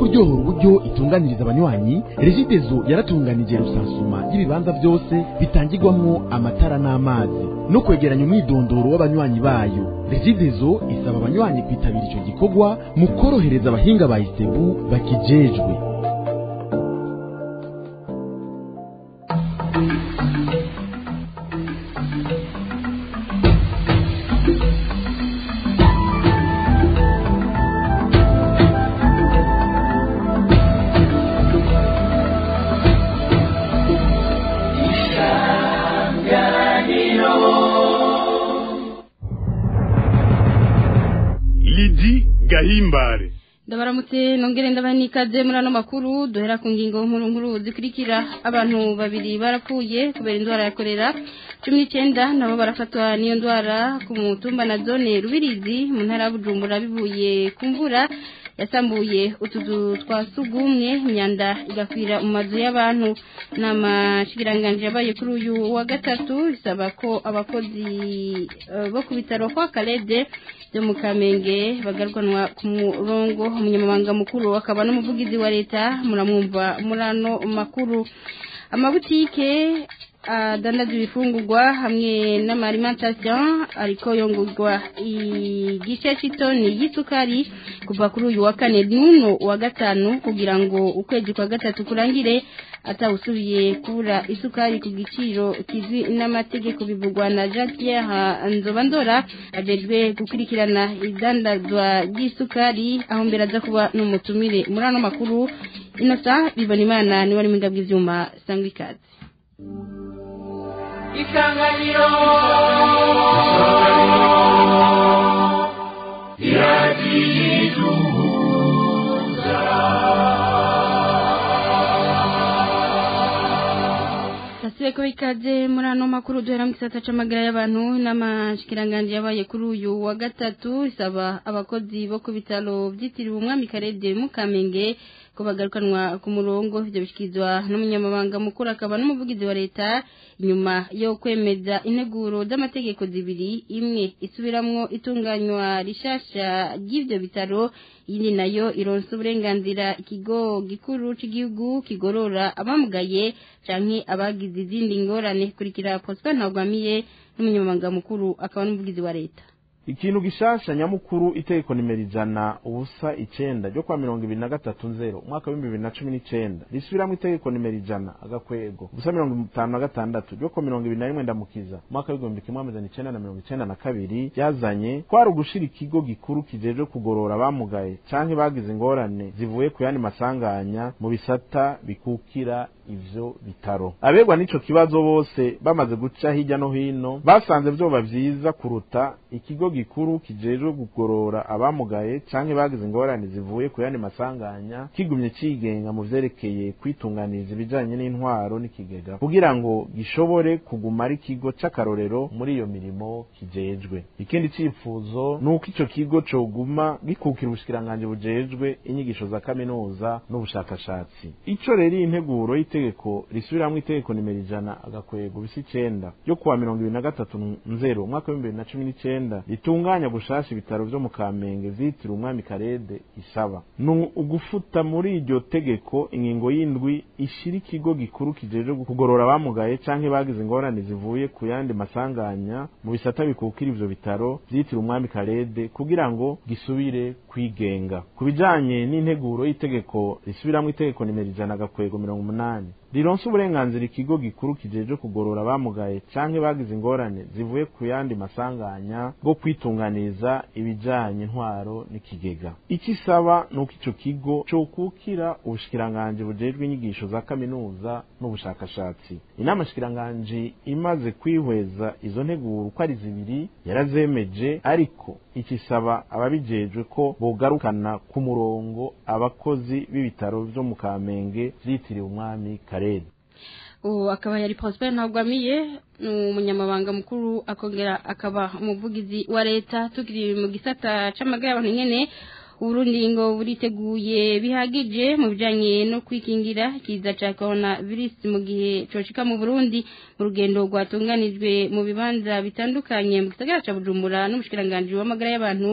kuryohora uburyo itunganiriza abanywanyi regidezo yaratunganije rusansuma y'ibibanza byose bitangirwamwo amatara n'amazi no kwegeranya umwidondoro w'abanywanyi bayo regidezo isaba abanywanyi kwitabira ico gikorwa mu korohereza abahinga ba isebu bakijejwe lidi gahimbare ndabaramutse nongere ndabaha n'ikaze muri ano makuru duhera ku ngingo nkuru nkuru zikurikira abantu babiri barapfuye kubera indwara ya korera cumi n'icyenda nabo barafatwa n'iyo ndwara ku mutumba na zone rubirizi mu ntara ya bujumbura bivuye ku mvura yasambuye utuzu twa sugumwe imyanda igakwira mu mazu y'abantu ni amashikiranganji yabaye kuri uyu wa gatatu bisaba ko abakozi eh, bo ku bitaro kwa karede byo mu kamenge bagarwanwa ku murongo umunyamabanga mukuru akaba n'umuvugizi wa leta muramwumva muri ano makuru amabutike adandaza ibifungurwa hamwe n'amarimantasiyo ariko yongurwa igice cy'itoni y'isukari kuva kuri uyu wa kane n'uno wa gatanu kugira ngo ukwezi kwa gatatu kurangire atawusubiye kubura isukari ku giciro kizwi n'amategeko bivugwa na jean pierre nzobandora ajejwe gukurikirana idandazwa ry'isukari aho mbere aza kuba n'umutumire muri ano makuru inosa bibona imana niwe ari mu bw'ibyuma sangwa ikaze isanganiro Tasibe ko ikaze muri ano makuru duhera mu gisata c'amagara y'abantu n'amashikiranganje yabaye kuri uyu wa gatatu isaba abakozi bo ku bitaro vyitiriwe umwami Karede mu Kamenge ko bagarukanwa ku murongo ivyo bishikizwa n'umunyamabanga mukuru akaba n'umuvugizi wa leta inyuma yo kwemeza integuro z'amategeko zibiri imwe isubiramwo itunganywa rishasha ry'ivyo bitaro iyindi nayo ironsa uburenganzira ikigo gikuru c'igihugu kigorora abamugaye canke abagize izindi ngorane kurikira Prosper Ntagwamiye n'umunyamabanga mukuru akaba n'umuvugizi wa leta ikintu gishasha nyamukuru itegeko nimero ijana ubusa icenda ryo kwa mirongo ibiri na gatatu nzero umwaka w'ibihumbi bibiri na cumi n'icenda risubiramwo itegeko nimero ijana agakwego ubusa mirongo itanu na gatandatu ryo kwa mirongo ibiri na rimwe ndamukiza umwaka w'igihumbi kimwe amajana icenda na mirongo icenda na kabiri ryazanye kwari ugushira ikigo gikuru kijejwe kugorora abamugaye canke bagize ingorane zivuye ku yandi masanganya mu bisata bikukira ivyo bitaro abegwa n'ico kibazo bose bamaze guca hirya no hino basanze vyoba vyiza kuruta ikigo gikuru kijejwe kugorora abamugaye canke bagize ingorane zivuye ku yandi masanganya kigumye cigenga mu vyerekeye kwitunganiriza ibijanye n'intwaro n'ikigega kugira ngo gishobore kuguma ari ikigo c'akarorero muri iyo mirimo kijejwe ikindi cifuzo ni uko ico kigo coguma gikukira ubushikiranganji bujejwe inyigisho za kaminuza n'ubushakashatsi ico rero iyi nteguro y'itegeko risubiramwo itegeko nimero ijana agakwego bisa icenda ryo kuwa mirongo ibiri na gatatu nzero umwaka w'ibihumbi bibiri na cumi n'icenda ritunganya gushasha ibitaro vyo mu kamenge vyitiriwe umwami karede isaba ni ugufuta muri iryo tegeko ingingo y'indwi ishira ikigo gikuru kijejwe kugorora abamugaye canke bagize ingorane zivuye ku yandi masanganya mu bisata bikukira ivyo bitaro vyitiriwe umwami karede kugira ngo gisubire kwigenga ku bijanye n'integuro y'itegeko risubiramwo itegeko nimero ijana agakwego mirongo umunani rironsa uburenganzira ikigo gikuru kijejwe kugorora abamugaye canke bagize ingorane zivuye ku yandi masanganya bwo kwitunganiza ibijanye intwaro n'ikigega icyo isaba ni uko ico kigo cokukira ubushikiranganji bujejwe inyigisho za kaminuza n'ubushakashatsi inama shikiranganji imaze kwihweza izo nteguro uko ari zibiri yarazemeje ariko ikisaba ababijejwe ko bogarukana ku murongo abakozi b'ibitaro vyo mu kamenge vyitiriwe umwami karede ubu akaba yari Prosper Ntagwamiye ni umunyamabanga mukuru akongera akaba umuvugizi wa leta tukiri mu gisata c'amagara y'abantu nyene Uburundi ngo buriteguye bihagije mu bijanye no kwikingira kiza ca corona virus mu gihe coshika mu Burundi mu rugendo rwatunganijwe mu bibanza bitandukanye mu gisagara ca Bujumbura n'umushikiranganje w'amagara y'abantu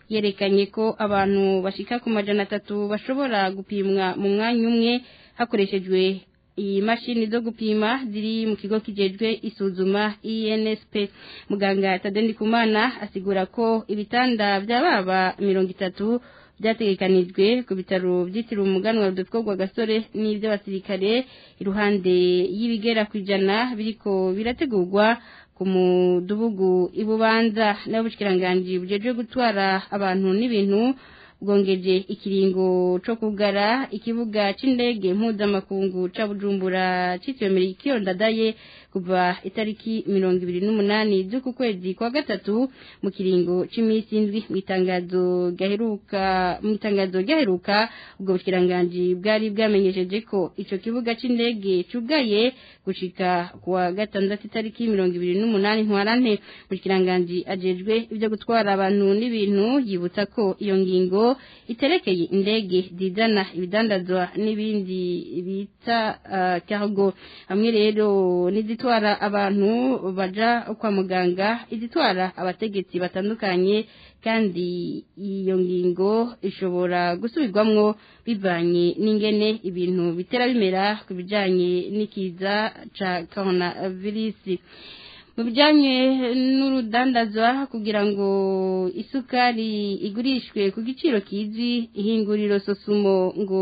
yerekanye ko abantu bashika ku majana atatu bashobora gupimwa mu mwanya umwe hakoreshejwe iyi mashini zo gupima ziri mu kigo kijejwe isuzuma INSP muganga Tadeni Kumana asigura ko ibitanda by'ababa mirongo itatu byategekanijwe ku bitaro byitiriwe umuganwa rudapfwa gasore n'iby'abasirikare iruhande y'ibigera ku ijana biriko birategurwa ku mudugudu ibubanza n'abushikiranganje bujeje gutwara abantu n'ibintu bwongeje ikiringo co kugara ikibuga c'indege mpuzamakungu ca bujumbura citiriwe merikiyo ndadaye kuva itariki mirongo ibiri n'umunani z'uku kwezi kwa gatatu mu kiringo c'imisi indwi mw'itangazo gaheruka mw'itangazo ryaheruka ubwo bushikiranganje bwari bwamenyesheje ko ico kibuga c'indege cugaye gushika kuwa gatandatu itariki mirongo ibiri n'umunani ntwarante bushikiranganje ajejwe ivyo gutwara abantu n'ibintu yibutsa ko iyo ngingo iterekeye indege zizana ibidandazwa n'ibindi bita uh, cargo hamwe rero n'izitwara abantu baja kwa muganga izitwara abategetsi batandukanye kandi iyo ngingo ishobora gusubirwamwo bivanye n'ingene ibintu bitera bimera ku bijanye n'ikiza ca coronavirus mu bijyanye n'urudandazwa kugira ngo isukari igurishwe ku giciro kizwi ihinguriro sosumo ngo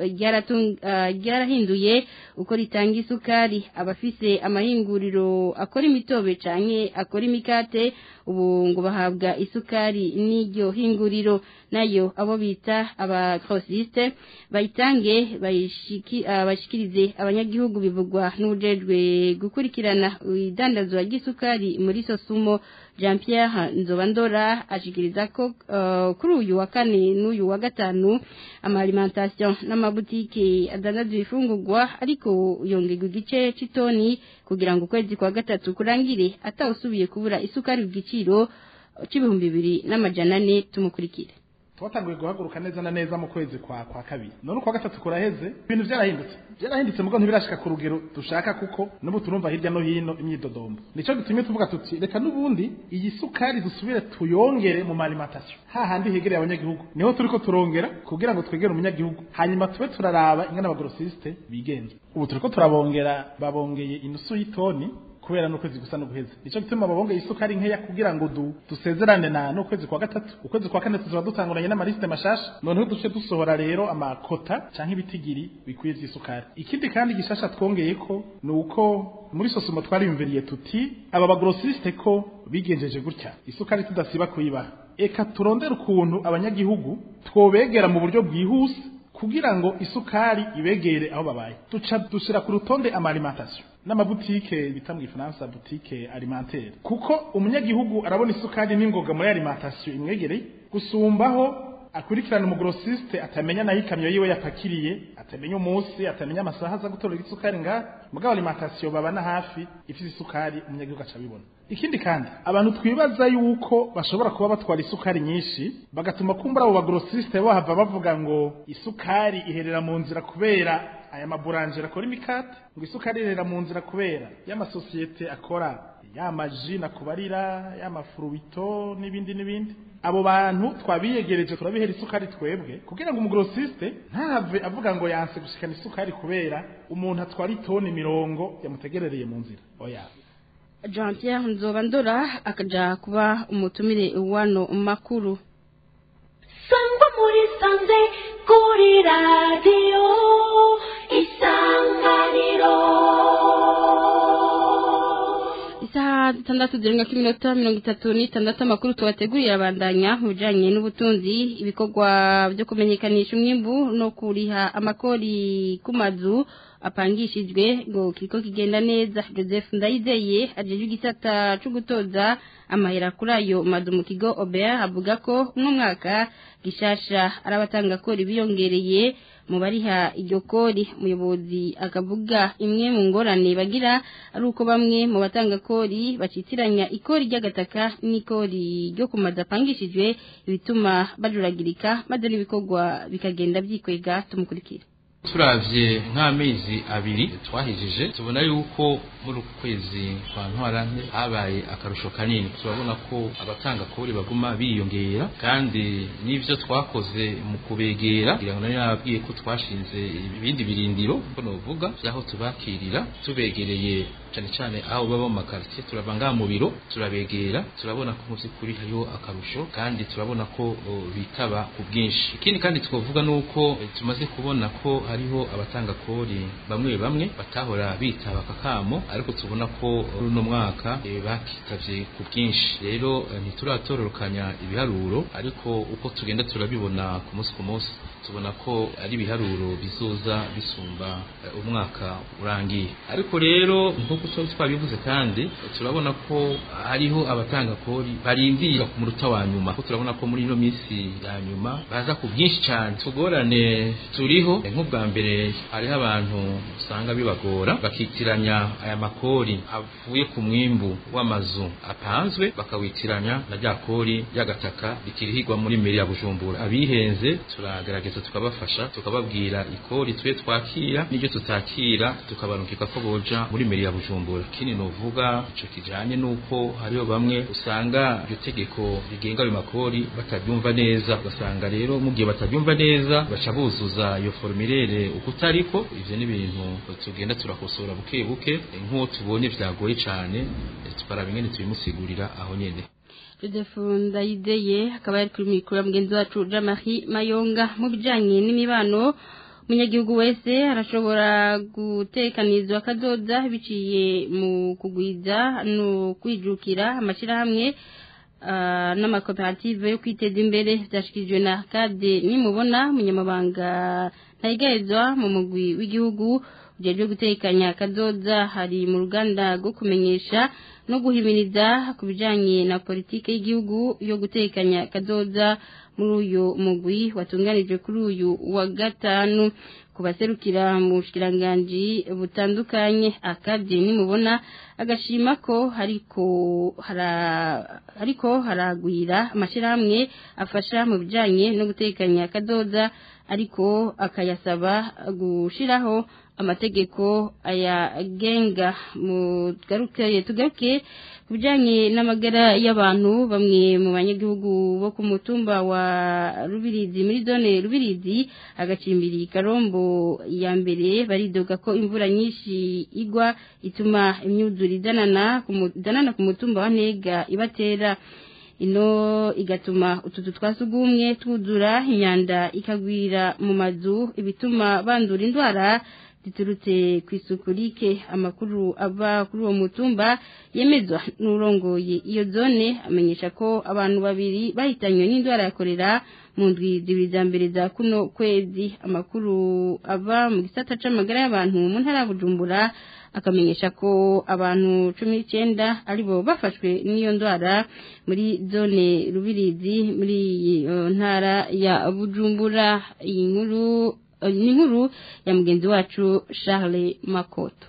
ryarahinduye uko ritanga isukari abafise amahinguriro akora imitobe cyane akora imikate ubu ngo bahabwa isukari n'iryo hinguriro nayo abo bita abakrosiste bayitange bayishikirize abanyagihugu bivugwa n'ubujejwe gukurikirana idandazwa ry'isukari muri sosumo jean pierre nzobandora ashikiriza ko uh, kuri uyu wa kane n'uyu wa gatanu amaalimentation n'amabutike adandaza ibifungurwa ariko yongerwa igice c'itoni kugira ngo ukwezi kwa gatatu kurangire atawusubiye kubura isukari ku giciro c'ibihumbi bibiri n'amajana ane tumukurikire twatanguye guhaguruka neza na neza mu kwezi kwa kwa kabiri none kwa gatatu kuraheze ibintu byarahindutse byarahindutse mugo ntibirashika ku rugero dushaka kuko n'ubu turumva hirya no hino imyidodombo nico gitumye tuvuga tuti reka n'ubundi iyi sukari dusubire tuyongere mu alimentation hahandi hegereye abanyagihugu niho turiko turongera kugira ngo twegere umunyagihugu hanyuma tube turaraba ingana abagrosiste bigenza ubu turiko turabongera babongeye inusu y'itoni kubera n'ukwezi gusa no guheza nico gituma babongeye isukari nkeya kugira ngo du dusezerane na n'ukwezi kwa gatatu ukwezi kwa kane tuzoba dutanguranye n'amaliste mashasha noneho duce dusohora rero amakota canke ibitigiri bikwiye vy'isukari ikindi kandi gishasha twongeye ko ni uko muri sosumo twariyumviriye tuti aba bagrosiste ko bigenjeje gutya isukari tudasiba kuyibaha eka turondera ukuntu abanyagihugu twobegera mu buryo bwihuse kugira ngo isukari ibegere aho babaye duca dushira ku rutonde amalimentation n'amabutike bita mu gifaransa butike alimentaire kuko umunyagihugu arabona isukari n'ingoga muri alimentation imwegereye gusumbaho akurikirana umugrosiste atamenya nayo ikamyo yiwe yapakiriye atamenya umunsi atamenya amasaha aza gutorera isukari ngaha mugabo alimentation babana hafi ifite isukari umunyagihugu aca abibona ikindi kandi abantu twibaza yuko bashobora kuba batwara isukari nyinshi bagatuma kumbura abo bagrosiste bahava bavuga ngo isukari iherera mu nzira kubera aya maburangera akora imikate ngo isukari iherera mu nzira kubera y'amasosiyete akora y'amaji nakubarira y'amafuruwito n'ibindi n'ibindi abo bantu twabiyegereje turabihera isukari twebwe kugira ngo umugrosiste ntave avuga ngo yanse gushikana isukari kubera umuntu atwara itoni mirongo yamutegerereye mu nzira oya jean pierre nzobandora akaja kuba umutumire wano makuru sangwa muri sanze kuri radiyo isanganiro isaha zitandatu zirenga ko iminota mirongo itatu n'itandatu amakuru tubateguriye abandanya mu bijyanye n'ubutunzi ibikorwa byo kumenyekanisha umwimbu no kuriha amakori ku mazu apangishijwe ngo kiriko kigenda neza joseph ndayizeye ajeje igisata cyo gutoza amahera kuri ayo mazu mu kigo obert avuga ko uno mwaka gishasha arabatanga kori biyongereye mu bariha iryo kori umuyobozi akavuga imwe mu ngorane bagira ari uko bamwe mu batanga kori bacitiranya ikori ry'agataka n'ikori ryo ku mazu apangishijwe ibituma bajuragirika maze n'ibikorwa bikagenda byikwega tumukurikira turavye nk'amezi abiri twahejije tubona yuko muri uku kwezi kwa ntwarante habaye akarusho kanini turabona ko abatanga kori baguma biyongera kandi n'ivyo twakoze mu kubegera kugira ngo nari nababwiye ko twashinze ibindi birindiro ko novuga vyaho tubakirira tubegereye cyane cyane aho baba mu makaritiye turava ngaha mu biro turabegera turabona ko mu by'ukuri hariho akarusho kandi turabona ko o, bitaba ku bwinshi ikindi kandi twavuga ni uko eh, tumaze kubona ko hariho abatanga kori bamwe bamwe batahora bitaba akakamo ariko tubona ko muri uno mwaka eh, bakitavye ku bwinshi rero eh, ntituratororokanya ibiharuro ariko uko tugenda turabibona ku munsi ku munsi tubona ko ari ibiharuro bizoza bisumba eh, umwaka urangiye ariko rero nk'uko twari twabivuze kandi turabona ko hariho abatanga kori barindira ku muruta wa nyuma ko turabona ko muri ino minsi ya nyuma baza ku bwinshi cyane tugorane turiho eh, nk'ubwa mbere hariho abantu usanga bibagora bakitiranya aya makori avuye ku mwimbu w'amazu apanzwe bakawitiranya na rya kori ry'agataka rikirihirwa muri meri ya bujumbura abihenze turagerageza tukabafasha tukababwira ikori twe twakira n'iryo tutakira tukabarungika ko boja muri meri ya bujumbura kini novuga ico kijanye nuko hariho bamwe usanga iryo tegeko rigenga ayo makori batabyumva neza ugasanga rero mu gihe batabyumva neza baca buzuza iyo formulaire uko utariko ivyo ni ibintu tugenda turakosora buke buke eh, nk'uwo tubonye vyagoye cane eh, tukaraba ingene tubimusigurira aho nyene Joseph Ndayideye akaba yari kuri mikoro ya mugenzi wacu Jean-Marie Mayonga mu bijanye n'imibano umunyagihugu wese arashobora gutekanizwa akadoda biciye mu kugwiza no kwijukira amashyirahamwe ah, n'amakoperative yo kwiteza imbere byashikirijwe na kade nimubona umunyamabanga ntayigayezwa mu mugwi w'igihugu ujejwe gutekanya akadoda hari mu ruganda rwo kumenyesha no guhimiriza ku bijanye na politike y'igihugu yo gutekanya akadoda muri uyu mugwi watunganijwe kuri uyu wa gatanu ku baserukira mu bushikiranganji butandukanye akabye nimubona agashima ko hariko hara ariko haragwira amashyirahamwe afasha mu bijanye no gutekanya akadoda ariko akayasaba gushiraho amategeko ayagenga mugaruke tugaruke ku bijyanye n'amagara y'abantu bamwe mu banyagihugu bo ku mutumba wa rubirizi muri zone rubirizi agacimbiri karombo ya mbere baridoga ko imvura nyinshi igwa ituma imyuzure idanana ku mu- idanana ku mutumba wa ntega ibatera ino igatuma utuzu twa sugumwe twuzura imyanda ikagwira mu mazu ibituma bandura indwara ziturutse ku isuku rike amakuru ava kuri uwo mutumba yemezwa n'urongoye iyo zone amenyesha ko abantu babiri bahitanywe n'indwara ya korera mu ndwi zibiri za mbere za kuno kwezi amakuru ava mu gisata c'amagara y'abantu mu ntara ya bujumbura akamenyesha ko abantu cumi n'icyenda aribo bafashwe n'iyo ndwara muri zone rubirizi muri iyo ntara ya bujumbura iyi nkuru eh, ni inkuru ya mugenzi wacu charles makoto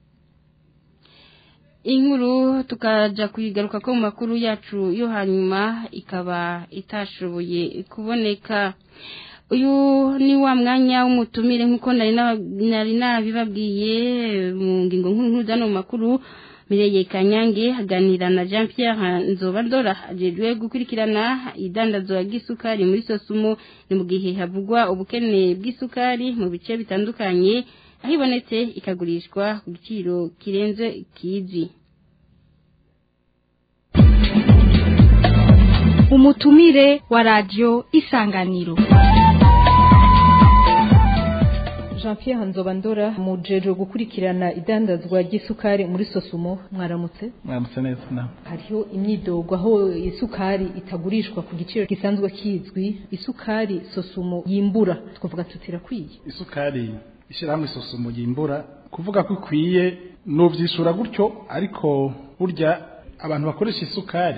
inkuru tukaja kuyigaruka ko mu makuru yacu yo hanyuma ikaba itashoboye kuboneka uyu ni wa mwanya w'umutumire nk'uko nari na- nari nabibabwiye mu ngingo nkuru nkuru zano mu makuru Mireye Kanyange aganira na Jean Pierre Nzobandora ajejwe gukurikirana idandazwa ry'isukari muri Sosumo ni mu gihe havugwa ubukene bw'isukari mu bice bitandukanye aho ibonetse ikagurishwa ku giciro kirenze kizwi umutumire wa radio isanganiro jean pierre nzobandora mujejwe gukurikirana idandazwa ry'isukari muri sosumo mwaramutse mwaramutse neza nawe hariho imyidogo aho isukari itagurishwa ku giciro gisanzwe kizwi isukari sosumo yimbura twavuga tuti irakwiye isukari ishyirahamwe isusumo yimbura kuvuga ko ikwiye nubyishura gutyo ariko burya abantu bakoresha isukari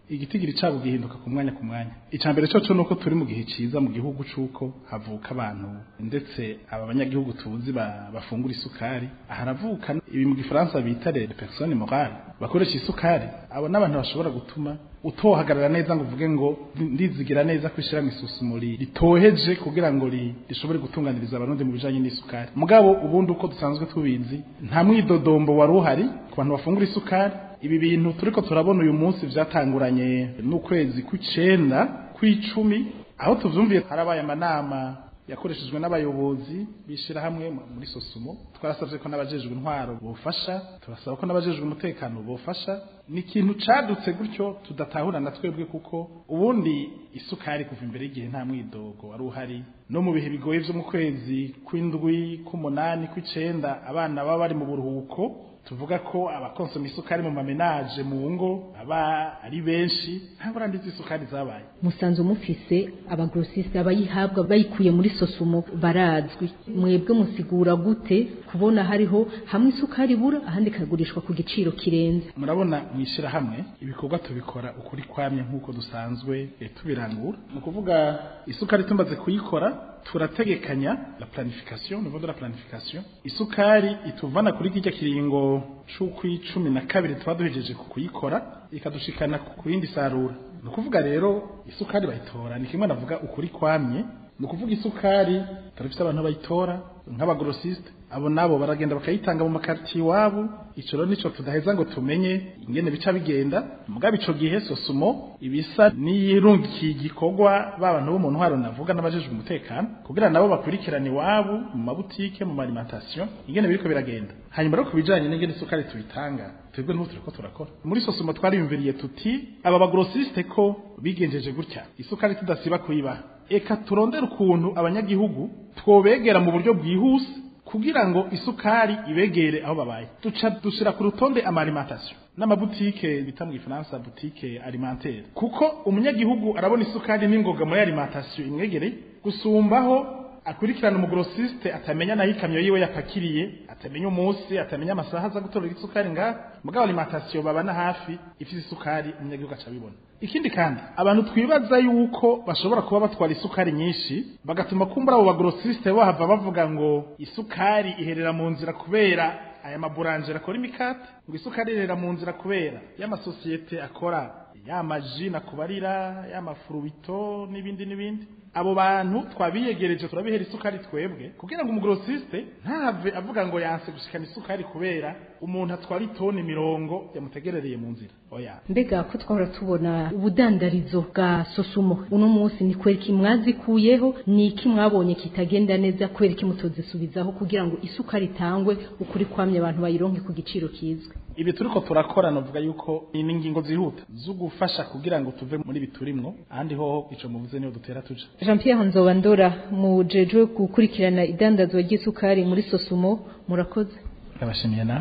igitigiri cabo gihinduka ku mwanya ku mwanya icambere cyo nuko turi mu gihe ciza mu gihugu cuko havuka abantu ndetse aba banyagihugu tuzi ba, bafungura isukari haravuka ibi mu gifaransa bita les personnes morales bakoresha isukari abo n'abantu bashobora gutuma utohagarara neza ngo uvuge ngo ndizigira neza ko ishyirahamwe isusumuri ritoheje kugira ngo rishobore gutunganiriza abarundi mu bijanye n'isukari mugabo ubundi uko dusanzwe tubizi nta mwidodombo wari uhari ku bantu bafungura isukari ibi bintu turiko turabona uyu munsi vyatanguranye n'ukwezi kw'icenda kw'icumi aho tuvyumviye harabaye amanama yakoreshejwe n'abayobozi bishira hamwe muri sosumo twarasavye ko n'abajejwe intwaro bofasha turasaba ko n'abajejwe umutekano bofasha ni ikintu cadutse gutyo tudatahurana twebwe kuko ubundi isukari kuva imbere y'igihe nta mwidogo wari uhari no mu bihe bigoye vyo mu kwezi kw'indwi k'umunani kw'icenda abana baba bari mu buruhuko tuvuga ko abakonsoma isukari mu mamenaje mu ngo aba ari benshi nta ngorane z'isukari zabaye musanze mufise abagrosiste abayihabwa bayikuye muri sosumo barazwi mwebwe musigura gute kubona hariho hamwe isukari ibura ahandi ikagurishwa ku giciro kirenze murabona mwishira hamwe ibikorwa tubikora ukuri kwamye nk'uko dusanzwe e, tubirangura ni ukuvuga isukari tumaze kuyikora turategekanya la planification niveau de la planification isukari ituvana kuri kijya kiringo c'ukwicumi na kabiri tuba duhejeje kuyikora ikadushikana ku yindi sarura ni ukuvuga rero isukari bayitora ni kimwe navuga ukuri kwamye ni ukuvuga isukari turafite abantu bayitora nk'abagrosiste abo nabo baragenda bakayitanga mu makartier iwabo ico rero nico tudaheza ngo tumenye ingene bica bigenda mugabo ico gihe sosumo ibisa n'iyirungikiye igikorwa b'abantu bo mu ntwaro navuga n'abajejwe umutekano kugira nabo bakurikirane iwabo mu mabutike mu alimentation ingene biriko biragenda hanyuma rero ku bijanye n'ingene isukari tuyitanga twebwe n'ubu turiko turakora muri sosumo twariyumviriye tuti aba bagrosiste ko bigenjeje gutya isukari tudasiba kuyibaha eka turondera ukuntu abanyagihugu twobegera mu buryo bwihuse kugira ngo isukari ibegere aho babaye duca dushira ku rutonde amalimentation n'amabutike bita mu gifaransa butike alimentaire kuko umunyagihugu arabona isukari n'ingoga muri alimentation imwegereye gusumbaho akurikirana umugrosiste atamenya naho ikamyo yiwe yapakiriye atamenya umunsi atamenya amasaha aza gutorera isukari ngaha mugabo alimentation babana hafi ifite isukari umunyagihugu aca abibona ikindi kandi abantu twibaza yuko bashobora kuba batwara isukari nyinshi bagatuma kumbura abo bagrosiste bahava bavuga ngo isukari iherera mu nzira kubera aya maburangere akora imikate ngo isukari iherera mu nzira kubera y'amasosiyete akora y'amaji nakubarira y'amafurubito n'ibindi n'ibindi abo bantu twabiyegereje turabihera isukari twebwe kugira ngo umugrosiste ntave avuga ngo yanse gushikana isukari kubera umuntu atwara itoni mirongo yamutegerereye mu nzira oya mbega ko twahora tubona ubudandarizo bwa sosumo uno munsi ni kweri ki mwazikuyeho ni iki mwabonye kitagenda neza kweri ki mutozisubizaho kugira ngo isukari itangwe ukuri kwamye abantu bayironke ku giciro kizwe ibi turiko turakora novuga yuko ni ingingo zihuta zo gufasha kugira ngo tuve muri biturimwo ahandi hoho ico muvuze niyo dutera tuja Jean Pierre Nzobandora mujejwe gukurikirana idandazwa ry'isukari muri Sosumo murakoze ndabashimiye nawe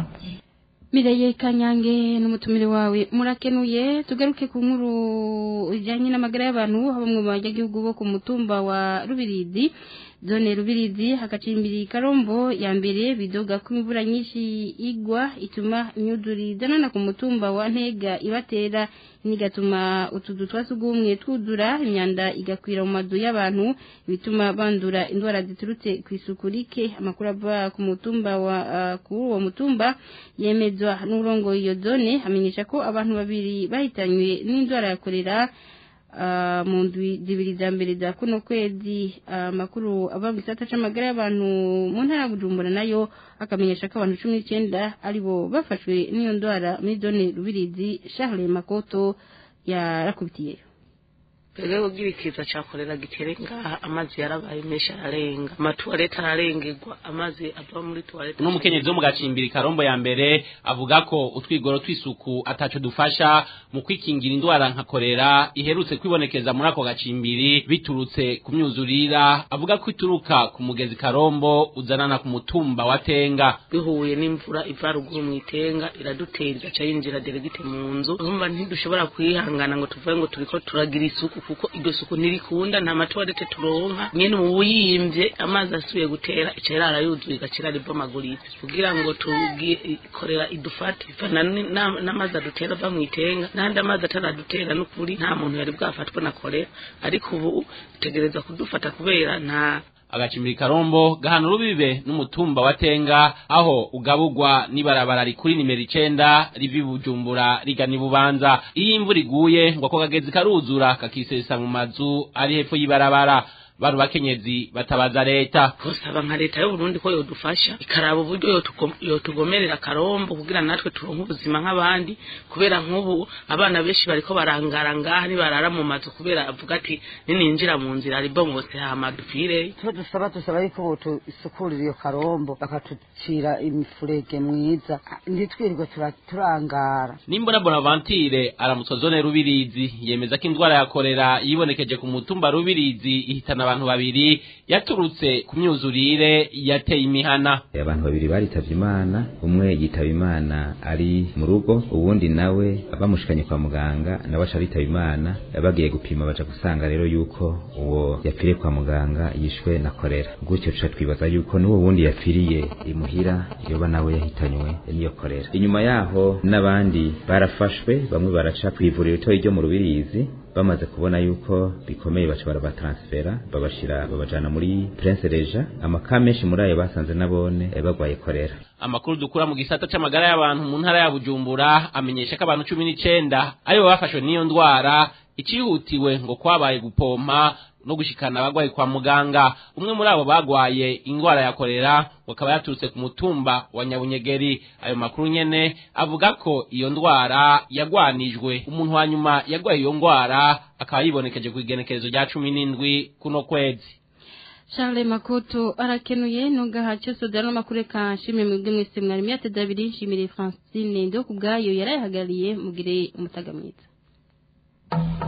Mireye Kanyange n'umutumire wawe murakenuye tugaruke ku nkuru ijanye n'amagara y'abantu haba mu banyagihugu bo ku mutumba wa Rubiridi zone Rubirizi hagacimbiri Karombo ya mbere bidoga ko imvura nyinshi igwa ituma imyuduri danana ku mutumba wa Ntega ibatera nigatuma utudu twasugumwe twudura imyanda igakwira mu mazu y'abantu bituma bandura indwara ziturutse ku isuku rike amakuru ava ku mutumba wa uh, kuri uwo mutumba yemezwa n'urongo iyo zone amenyesha ko abantu babiri bahitanywe n'indwara ya kolera mu ndwi zibiri za mbere za kuno kwezi amakuru ava mu gisata c'amagara y'abantu mu ntara ya Bujumbura nayo akamenyesha ko abantu cumi n'icyenda aribo bafashwe n'iyo ndwara muri zone Rubirizi Charles Makoto yarakubitiyeyo mbere ugira ikiza cyakorera gitere ngaha amazi yarabaye menshi ararenga amatuwarete ararengerwa amazi ava muri tuwarete n'umukenyezi wo mu gacimbiri karombo ya mbere avuga ko utwigoro tw'isuku ataco dufasha mu kwikingira indwara nka korera iherutse kwibonekeza muri ako gacimbiri biturutse ku myuzurira avuga ko ituruka ku mugezi karombo uzanana ku mutumba wa tenga bihuye n'imvura iva ruguru mu itenga iradutera igaca yinjira deregite mu nzu urumva ntidushobora kwihangana ngo tuvuge ngo turiko turagira isuku kuko iryo suku ntirikunda nta matuwarete turonka nyene mu buyimvye amazi asubiye gutera ica irara yuzuye igacira ribomaguritse kugira ngo tugikorera idufate bivana ni- na- n'amazi adutera ava mu itenga n'andi amazi ataradutera n'ukuri nta muntu yari bwafatwe na korera ariko ubu utegereza kudufata kubera nta agacimbiri karombo gahana urubibe n'umutumba wa tenga aho ugaburwa n'ibarabara rikuri nimero icenda riva i bujumbura rigana i bubanza iyo imvura iguye ngo ako kagezi karuzura kakisesa mu mazu ari hepfo y'ibarabara bano bakenyezi batabaza leta gusaba nka leta y'uburundi ko yodufasha ikaraba uburyo yotugo- yotugomerera karombo kugira natwe turonke ubuzima nk'abandi kubera nk'ubu abana benshi bariko barangara ngaha nibarara mu mazu kubera avuga ati nininjira mu nzira ribomotse hama dupfire icyo dusaba dusaba yuko botusukurira iyo karombo bakatucira imifurege mwiza ntitwirirwe tura- turangara nimbona bonaventure aramutswa zone rubirizi yemeza ko indwara ya korera yibonekeje ku mutumba rubirizi ihitana abantu babiri yaturutse ku myuzurire yateye imihana abantu babiri baritavye imana umwe yitaba imana ari mu rugo uwundi nawe bamushikanye kwa muganga nawe aca aritaba imana bagiye gupima baja gusanga rero yuko uwo yapfiriye kwa muganga yishwe na korera gutyo tuca twibaza yuko n'uwo wundi yapfiriye imuhira yoba nawe yahitanywe n'iyo korera inyuma yaho n'abandi barafashwe bamwe baraca kw'ivuriro ritoyi ryo mu rubirizi bamaze kubona yuko bikomeye baca barabatransfera babashira babajana muri Prince Reja amaka menshi muri ayo basanze nabone eh, bagwaye korera amakuru dukura mu gisata c'amagara y'abantu mu ntara ya bujumbura amenyesha ko abantu cumi n'icenda aribo bafashwe n'iyo ndwara icihutiwe ngo kwabaye gupompa no gushikana abagwayi kwa muganga umwe muri abo bagwaye ingwara ya korera ngo akaba yaturutse ku mutumba wa nyabunyegeri ayo makuru nyene avuga ko iyo ndwara yagwanijwe umuntu wa nyuma yagwaye iyo ngwara akaba yibonekeje ku igenekerezo rya cumi n'indwi kuno kwezi Charles Makoto arakenuye nungaha cyose dano makuru kanshime mwebwe mwese mwari myateza abiri nshimire Francine ndo kubgayo yarayihagariye mugire umutaga mwiza